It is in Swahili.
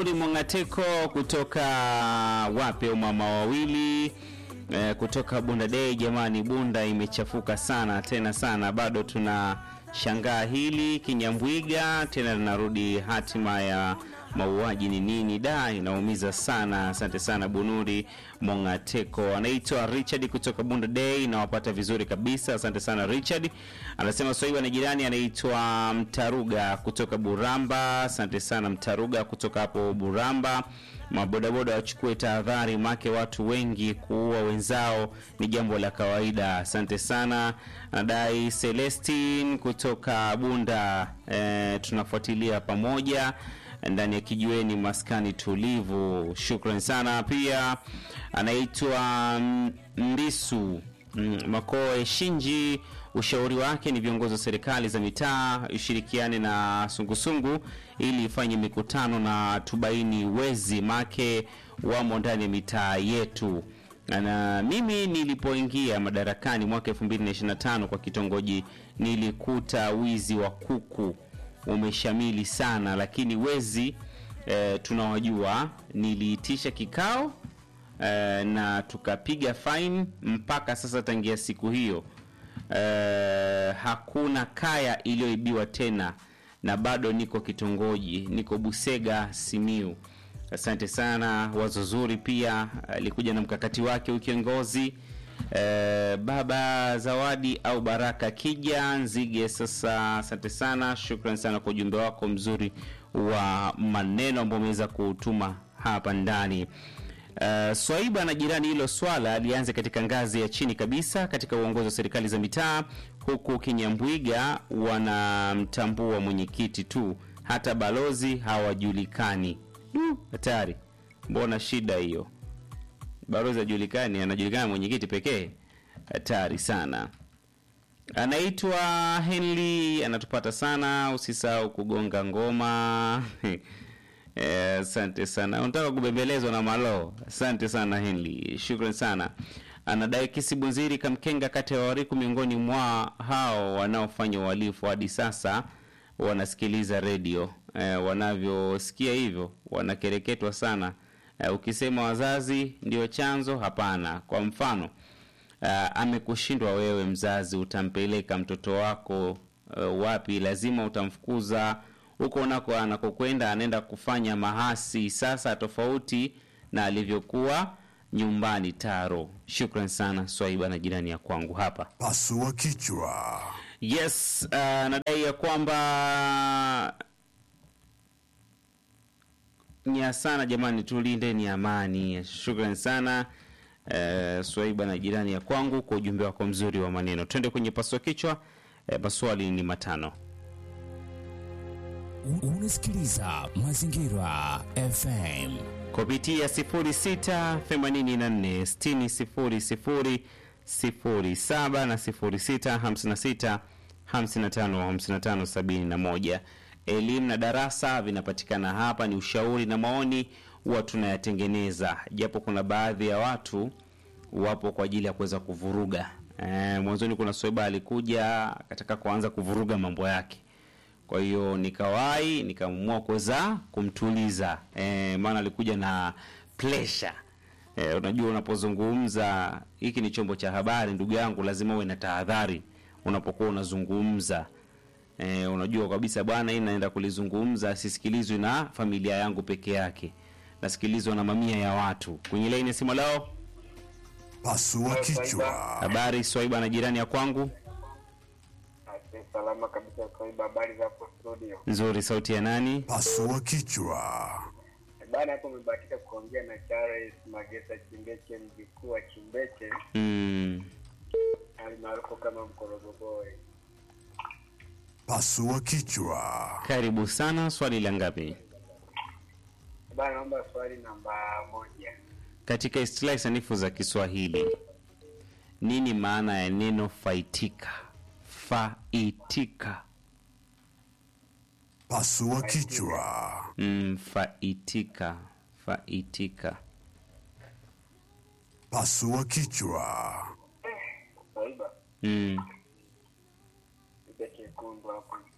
Bunuri Mongateko kutoka wapi? Mama wawili eh, kutoka Bunda Day. Jamani, Bunda imechafuka sana tena sana, bado tuna shangaa hili Kinyambwiga tena linarudi. Hatima ya mauaji ni nini? Da, inaumiza sana. Asante sana Bunuri Mongateko. Anaitwa Richard kutoka Bunda Day, nawapata vizuri kabisa. Asante sana Richard. Anasema Swaiba na jirani anaitwa Mtaruga kutoka Buramba. Asante sana Mtaruga kutoka hapo Buramba. Mabodaboda wachukue tahadhari, make watu wengi kuua wenzao ni jambo la kawaida. Asante sana. Anadai Celestin kutoka Bunda. E, tunafuatilia pamoja ndani ya kijiweni maskani tulivu. Shukran sana. Pia anaitwa Mbisu Makoe Shinji. Ushauri wake ni viongozi wa serikali za mitaa ishirikiane na sungusungu ili ifanye mikutano na tubaini wezi make wamo ndani ya mitaa yetu. Na mimi nilipoingia madarakani mwaka 2025 kwa kitongoji nilikuta wizi wa kuku umeshamili sana, lakini wezi e, tunawajua. Niliitisha kikao e, na tukapiga fine. Mpaka sasa tangia siku hiyo e, hakuna kaya iliyoibiwa tena, na bado niko kitongoji, niko Busega, Simiu. Asante sana, wazo zuri. Pia alikuja na mkakati wake ukiongozi Eh, baba Zawadi au Baraka Kija Nzige. Sasa asante sana, shukran sana kwa ujumbe wako mzuri wa maneno ambao umeweza kutuma hapa ndani. Uh, Swaiba na jirani, hilo swala lianze katika ngazi ya chini kabisa katika uongozi wa serikali za mitaa, huku Kinyambwiga wanamtambua mwenyekiti tu, hata balozi hawajulikani. Du, hatari! Mbona shida hiyo? Balozi hajulikani, anajulikana mwenyekiti pekee. Hatari sana. Anaitwa Henry, anatupata sana. Usisahau kugonga ngoma asante eh, sana. Unataka kubembelezwa na malo. Asante sana Henry, shukran sana. Anadai Kisibunziri Kamkenga, kati ya Wariku, miongoni mwa hao wanaofanya uhalifu hadi sasa wanasikiliza redio eh, wanavyosikia hivyo wanakereketwa sana. Uh, ukisema wazazi ndio chanzo, hapana. Kwa mfano uh, amekushindwa wewe mzazi, utampeleka mtoto wako uh, wapi? Lazima utamfukuza huko unako anakokwenda, anaenda kufanya mahasi sasa, tofauti na alivyokuwa nyumbani. Taro, shukran sana Swaiba na jirani ya kwangu hapa. Pasua kichwa. Yes, uh, nadai ya kwamba nya sana jamani, tulinde ni amani. Shukran sana uh, Swaiba na jirani ya kwangu kwa ujumbe wako mzuri wa maneno. Twende kwenye pasua kichwa. Uh, maswali ni matano. Unasikiliza Mazingira FM kupitia 06 84 60 07 na 06 56 55 55 71 elimu na darasa vinapatikana hapa. Ni ushauri na maoni huwa tunayatengeneza, japo kuna baadhi ya watu wapo kwa ajili ya kuweza kuvuruga. E, mwanzoni kuna Swaiba alikuja akataka kuanza kuvuruga mambo yake, kwa hiyo nikawahi nikaamua kuweza kumtuliza e, maana alikuja na pressure e, unajua unapozungumza, hiki ni chombo cha habari ndugu yangu, lazima uwe na tahadhari unapokuwa unazungumza. E, unajua kabisa bwana, hii naenda kulizungumza sisikilizwi na familia yangu peke yake, nasikilizwa na mamia ya watu. Kwenye laini ya simu lao, Pasua kichwa. habari Swaiba na jirani ya kwangu, Salama kabisa Swaiba, habari za hapo studio? nzuri. Sauti ya nani? Pasua kichwa. Bana, hapo umebahatika kuongea na Charles Magesa Chimbeche, mjukuu wa Chimbeche Mm, almaarufu kama Mkorogo Boy. Pasua kichwa. karibu sana. Swali la ngapi? Bana, naomba swali namba moja. Katika istilahi sanifu za Kiswahili, nini maana ya neno faitika? Faitika. Pasua kichwa. Mm, faitika. Faitika. Pasua kichwa. Swaiba, Mm. piga chekundu hapo.